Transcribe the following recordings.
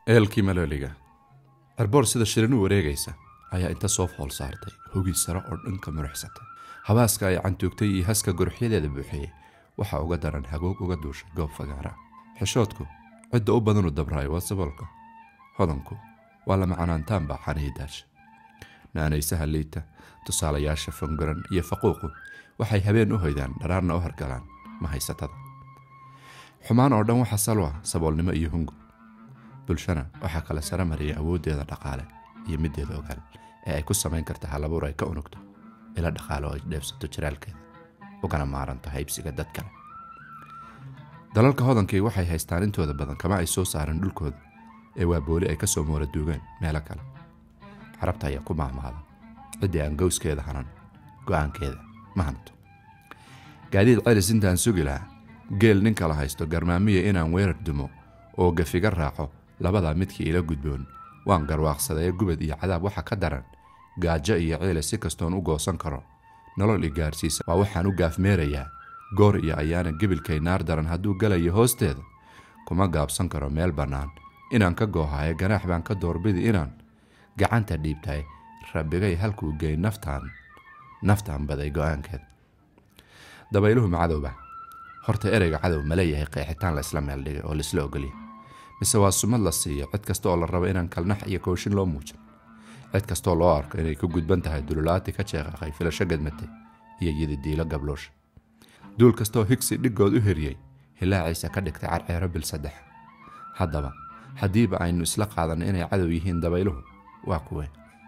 eelkii malooliga cerboor sida shirin u wareegaysa ayaa inta soo fool saartay hogii sare oo dhanka muruxsatay habaaska ay cantuugtay iyo haska guruxyadeeda buuxiyey waxaa uga daran hagoog uga duushay goob fagaara xishoodku cidda u badanu dabraayo waa saboolka hodanku waa lama canaantaanbaa xanihii daasha naanaysaha liita tusaalayaasha fangaran iyo faquuqu waxay habeen u hoydaan dharaarna u hargalaan ma haysatada xumaan oo dhan waxaa salwa saboolnimo iyo hungu bulshana waxaa kale sare mariyay awooddeeda dhaqaale iyo middeeda ogaal ee ay ku samayn karta halabuur ay ka unugto ila dhaqaale oo ay dheefsato jiraalkeeda ugana maaranto haybsiga dad kale dalalka hodankii waxay haystaan intooda badan kama ay soo saaran dhulkooda ee waa booli ay ka soo moora duugeen meelo kale carabta ayaa ku maahmaada ciddii aan gowskeeda hanan go'aankeeda ma hanto gaadiid celis intaan sugi lahaa geel nin kala haysto garmaamiya inaan weerar dumo oo gafiga raaco labadaa midkii ila gudboon waan garwaaqsadee gubad iyo cadaab waxa ka daran gaajo iyo ciile si kastoon u goosan karo nolol i gaarsiisa waa waxaan u gaafmeerayaa goor iyo ayaana gebilkay naar daran hadduu galayo hoosteeda kuma gaabsan karo meel bannaan inaan ka goohaye ganaax baan ka doorbidi inaan gacanta dhiibtahay rabbigay halkuu gey naftaan naftaan baday go'aankeeda dabayluhu ma cadowba horta ereyga cadow ma leeyahay qeexitaan la isla meel dhigay oo laisla ogolya mise waa sumad la siiyo cid kasta oo la rabo inaan kalnax iyo kooshin loo muujin cid kastoo loo arko inay ku gudban tahay dululaati ka jeeqaqay filasho gadmatay iyo yididiilo gabloosha duul kastooo higsi dhiggood u heriyey hilaaciisa ka dhigtay carceero bil saddex haddaba haddiiba aynu isla qaadanno inay cadow yihiin dabayluhu waa kuwe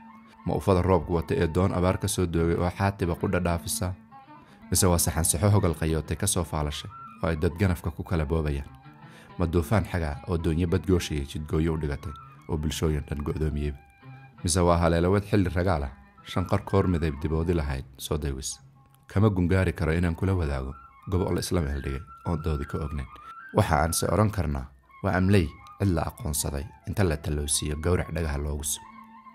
ma ufada roobku wata ee doon abaar ka soo doogay oo xaatiba qudha dhaafisa mise waa saxansixo hogal qayootay ka soo faalashay oo ay dad ganafka ku kala boobayaan ma duufaan xagaa oo doonyo badgooshayay jidgooyo u dhigatay oo bulshooyin dhan go'doomiyeyba mise waa haleelawad xilli ragaal ah shanqar koor midayb diboodi lahayd soo daywis kama gungaari karo inaan kula wadaago gobol isla meel dhigay oon doodi ka ognayn waxa aan se odhan karnaa waa amley cid la aqoonsaday inta la talloosiiyo gowrac dhagaha loogu sugo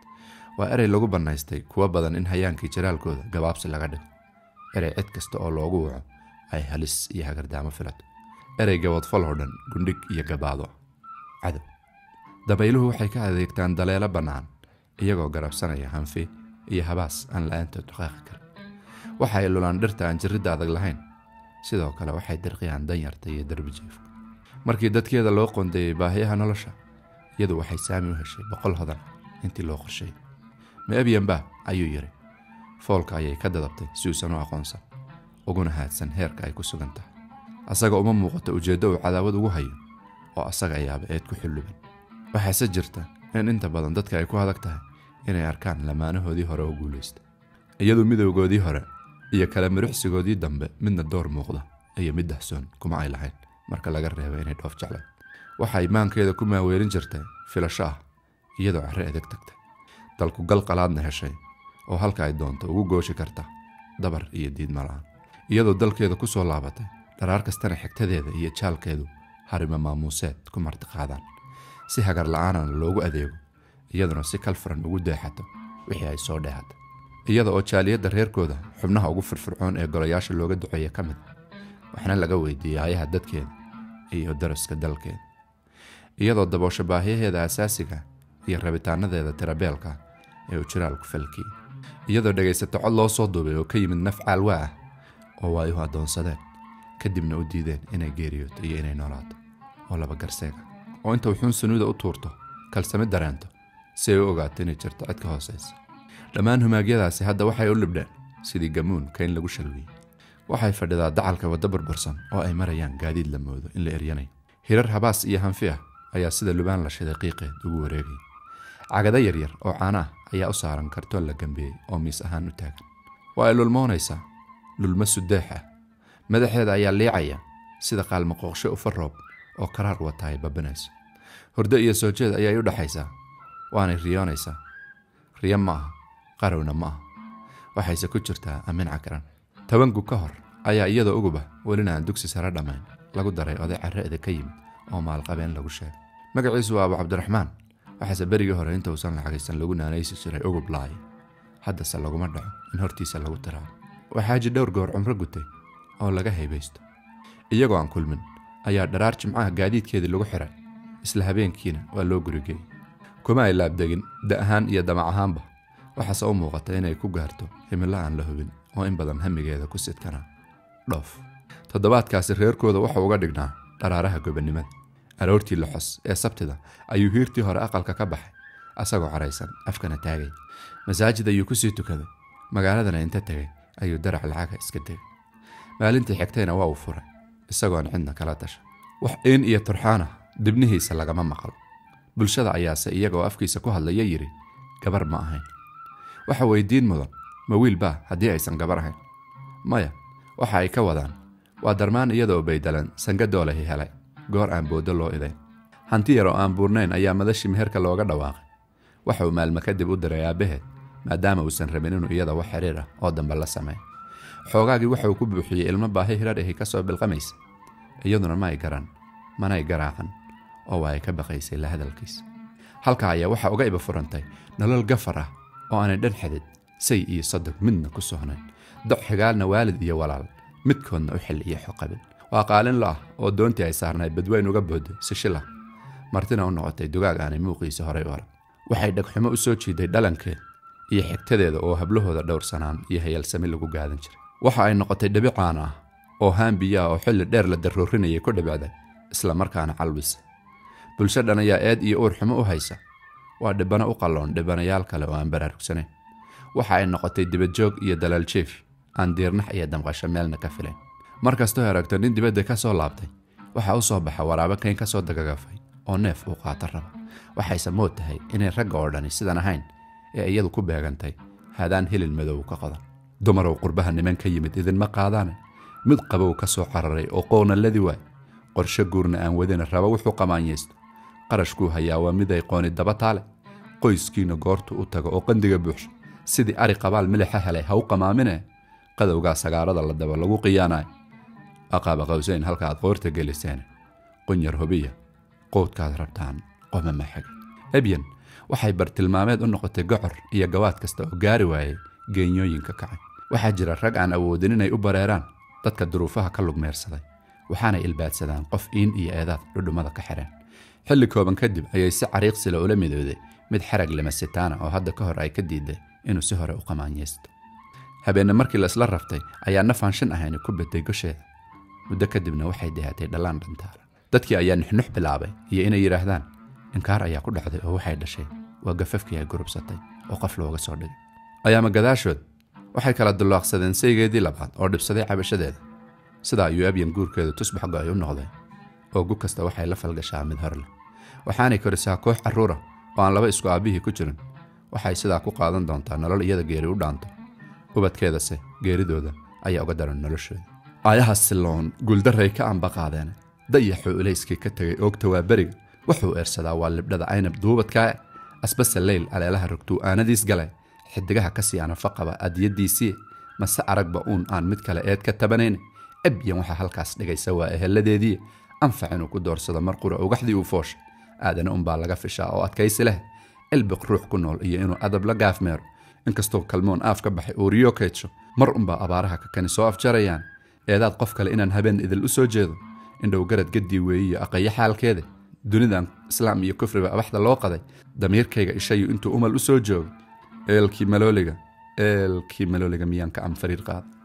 waa erey lagu bannaystay kuwa badan in hayaankii jiraalkooda gabaabsi laga dhigo erey cid kasta oo loogu waco ay halis iyo hagardaamo filato erey gabadfal oo dhan gundhig iyo gabaado cadow dabayluhu waxay ka adeegtaan daleelo bannaan iyagoo garabsanaya hanfi iyo habaas aan la-aantood dhaqaaqi karin waxa ay lulaan dhirta aan jirridda adag lahayn sidoo kale waxay dirqiyaan danyarta iyo darbijiifka markii dadkeeda loo qoondeeyey baahiyaha nolosha iyadu waxay saami u heshay boqol hodan intii loo qorsheeyey meebyanba ayuu yidhi foolka ayay ka dadabtay si uusan u aqoonsan uguna haadsan heerka ay ku sugan tahay asaga uma muuqato ujeeddo uu cadaawad ugu hayo oo asaga ayaaba eed ku xulluban waxaase jirta in inta badan dadka ay ku adag tahay inay arkaan lamaanahoodii hore oo guulaysta iyadu midowgoodii hore iyo kala miruxsigoodii dambe midna door muuqda iyo mid dahsoon kuma ay lahayn marka laga reebo inay dhoof jeclayd waxa imaankeeda ku maaweelin jirtay filasho ah iyadoo carre edeg tagtay dalku gal qalaadna heshay oo halka ay doonto ugu gooshi karta dabar iyo diidma la-aan iyadoo dalkeeda ku soo laabatay dharaar kastana xigtadeeda iyo jaalkeedu harima maamuuseed ku martiqaadaan si hagar la-aanana loogu adeego iyaduna si kalfuran ugu deexato wixii ay soo dheehata iyada oo jaaliyadda reerkooda xubnaha ugu firfircoon ee golayaasha looga duceeya ka mid waxna laga weydiiyey ayaha dadkeeda iyo daraska dalkeeda iyadoo daboosho baahiyaheeda asaasiga iyo rabitaanadeeda tirabeelka ee uu jiraalku falkiyey iyadoo dhegaysato cod loo soo duubay oo ka yimid naf caalwa ah oo waa ihu addoonsadeen kadibna u diideen inay geeriyooto iyo inay noolaato oo laba garseega oo inta wuxuun sunuuda u tuurto kalsami dareento si ay u ogaato inay jirto cid ka hoosaysa dhammaan humaagyadaasi hadda waxay u libdheen sidii gamuun kayn lagu shalwiyey waxay fadhidaa dacalka waddo burbursan oo ay marayaan gaadiid la moodo in la eryanayo hirar habaas iyo hanfi ah ayaa sida lubaan la shiday qiiqeed ugu wareegaya cagado yaryar oo caana ah ayaa u saaran kartoon la gambeeyey oo miis ahaan u taagan waa ay lulmoonaysaa lulmo sudeex ah madaxeeda ayaa liicaya sida qaalmaqooqsho ufa roob oo karaar wata ay babanayso hurdo iyo soo jeed ayay u dhaxaysaa waanay riyoonaysaa riyo ma aha qarowna ma aha waxayse ku jirtaa amin cakaran tobangu ka hor ayaa iyadoo uguba welina aan dugsi sare dhammayn lagu daray oday carre'da ka yimid oo maalqabeen lagu sheegay magaciisu waa abu cabdiraxmaan waxaase berigii hore inta uusan lacagaysan lagu naanaysi jiray ugub laay haddase laguma dhaco in hortiisa lagu tiraabo waxaaji dhowr goor cumro gutay oo laga haybaysto iyagoo aan kulmin ayaa dharaar jimcaha gaadiidkeedii lagu xiray isla habeenkiina waa loo gurigeeyey kuma ay laabdegin da ahaan iyo damac ahaanba waxaase u muuqata inay ku gaarto himilo aan la hubin oo in badan hamigeeda ku sidkanaa dhoof toddobaadkaasi reerkooda wuxuu uga dhignaa dharaaraha gobannimada aroortii loxos ee sabtida ayuu hiirtii hore aqalka ka baxay asagoo caraysan afkana taagay masaajid ayuu kusii tukaday magaaladana inta tegay ayuu darac lacaga iska tegay maalintii xigtayna waa uu furay isagoon cidna kala tasha wax iin iyo turxaana dibnihiisa lagama maqal bulshada ayaase iyagoo afkiisa ku hadlaya yidhi gabar ma ahayn waxa weydiin mudan ma wiil baa haddii aysan gabar ahayn maya waxa ay ka wadaan waa darmaan iyadoo baydalan sangadoolahi helay goor aan booddo loo idayn hanti yar oo aan buurnayn ayaa madashii meherka looga dhawaaqay waxa uu maalmo kadib u diray aabbaheed maadaama uusan rabin inuu iyada wax xiriir ah oo dambe la sameeyo xoogaagii waxa uu ku buuxiyey ilmo baahi hirar ahi ka soo bilqamaysa iyaduna ma ay garan manay garaacan oo waa ay ka baqaysay la hadalkiisa halkaa ayaa waxaa uga iba furantay nolol gafar ah oo aanay dhan xadid say iyo sadog midna ku sohnayn doc xigaalna waalid iyo walaal midkoodna u xil iyo xoqabin waa qaalin lo ah oo doontii ay saarnayd badweyn uga booday sishila martina u noqotay dugaag aanay muuqiisa horay u arag waxay dhagxumo u soo jiiday dhalankeed iyo xigtadeeda oo hablahooda dhowrsanaan iyo hayalsami lagu gaadan jiray waxa ay noqotay dhabi caan ah oo haambiyaa oo xilli dheer la daroorinayay ku dhibicday isla markaana calwisa bulsho dhan ayaa eed iyo uur xumo u haysa waa dhibano u qalloon dhibanayaal kale oo aan baraarugsanayn waxa ay noqotay dibadjoog iyo dalaal jeefi aan diirnax iyo damqasho meelna ka filayn mar kastoo aragto nin dibadda ka soo laabtay waxaa u soo baxa waraabo kayn ka soo dagagafay oo neef uu qaato raba waxayse mood tahay inay ragga oo dhani sidan ahayn ee iyadu ku beegantay hadaan hilin madow ka qodan dumarow qurbaha niman ka yimid idinma qaadaane mid qabow ka soo cararay oo qoonalladii waay qorshe guurna aan wadina raba wuxuu qamaanyaysto qarashkuu hayaa waa mid ay qooni daba taale qoyskiina goortu u tago oo qandiga buuxsho sidii ari qabaal milixa helay ha u qamaamine qadowgaa sagaarada la daba lagu qiyaanayo aqaaba qawsayn halka aad qoorta geliseen qunyar hubiya qowdkaad rabtaan qomama xage ebyan waxay bartilmaameed u noqotay gocor iyo gawaad kasta oo gaari waayay geenyooyinka kacay waxaa jira rag aan awoodin inay u bareeraan dadka duruufaha ka lugmeersaday waxaanay ilbaadsadaan qof iin iyo eedaad dhudhummada ka xireen xilli kooban kadib ayay si cariiqsila ula midooday mid xarag lamasitaana oo hadda ka hor ay ka diiday inuu si hore u qamaanyaysto habeenne markii laisla raftay ayaa nafaan shan ahayni ku beday gosheeda muddo kadibna waxay dehatay dhallaan dhantaala dadkii ayaa nuxnux bilaabay iyo inay yidhaahdaan inkaar ayaa ku dhacday oo waxay dhashay waa gafafkii ay gurubsatay oo qof looga soo dhigay ayaama gadaashood waxay kala dulloaqsadeen saygeedii labaad oo dhibsaday cabashadeeda sidaa ayuu abyan guurkeedu tusbax go-ay u noqday oo gu kasta waxay la falgashaa mid hor leh waxaanay korisaa koox carruura oo aan laba isku aabbihii ku jirin waxay sidaa ku qaadan doontaa nolol iyada geeri u dhaanto ubadkeedase geeridooda ayaa uga daran noloshooda aayaha siloon guuldarray ka anba qaadeen dayaxuu ilayskii ka tegay oogta waa beriga wuxuu eersadaa waa libdhada aynab duubadkaa asbase leyl aleelaha rogtuu aanadiis gale xidigaha ka sii anafa qaba adiyadiisii mase aragba uun aan mid kale eed ka tabanayn ebyan waxaa halkaas dhigaysa waa eheladeedii anfac inuu ku doorsado mar qura ugaxdii uu fooshay aadana unbaa laga fishaa oo adkaysi leh ilbiq ruux ku nool iyo inuu adab la gaafmeero inkastoo kalmoon aaf ka baxay uuriyo kaydsho mar unbaa abaaraha kakani soo afjarayaan eedaad qof kale inaan habeen idil u soo jeedo indhow garad gaddii weeyiyo aqayo xaalkeeda dunidan islaam iyo kufriba abaxda loo qaday damiirkayga ishayu intuu umal u soo joogo eelkii malooliga eelkii malooliga miyaan ka am fariir qaada